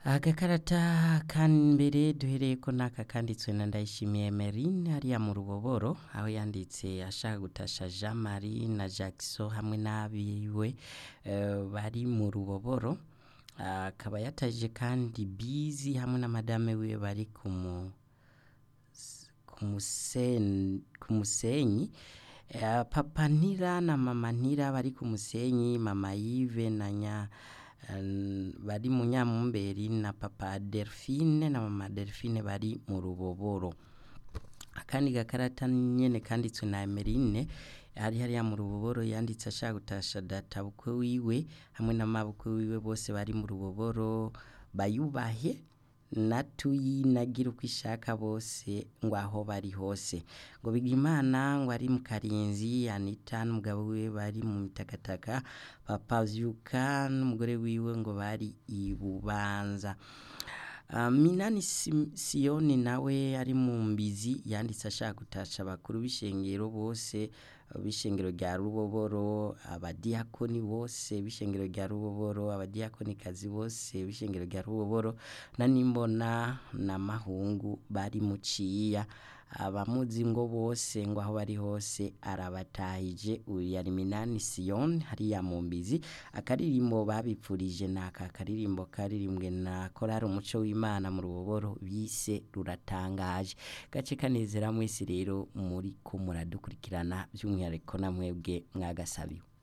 agakarata ka mbere duhereyeko n'aka kanditswe na ndayishimiye Emeline hariya mu ruboboro aho yanditse ashaka gutasha Jean Marie na Jackson hamwe n'abiwe eh, bari mu ruboboro akaba yataje kandi bizi hamwe na madame wiwe bari ku mu ku musen- ku musenyi Eh, papa ntira na mama ntira bari ku musenyi mama yive na nya eh, bari mu nyamumberi na papa delphine na mama delphine bari mu ruboboro akandi gakarata nyene kanditswe na emeline hari hariya mu ruboboro yanditse ashaka gutasha data bukwe wiwe hamwe na mabukwe wiwe bose bari mu ruboboro bayubahe natuyi nagira uko ishaka bose ngo aho bari hose ngo bigimana ngo ari mu karinzi anita n'umugabo wiwe bari mu mitakataka papa vyuka n'umugore wiwe ngo bari i bubanza Uh, minani Sim- siyoni nawe ari mu mbizi yanditse ashaka gutasha abakuru b'ishengero bose b'ishengero rya ruboboro abadiyakoni bose b'ishengero rya ruboboro abadiyakonikazi bose b'ishengero rya ruboboro na nimbona na mahungu bari muciya abamuzi ngo bose ngo aho bari hose arabatahije uyu yari minani siyoni hariya mu mbizi akaririmbo babipfurije ni aka karirimbo karirimbwe na korari umuco w'imana mu ruboboro bise ruratangaje gace kanezera mwese rero muri ko muradukurikirana by'umwihariko na mwebwe mwagasabiwe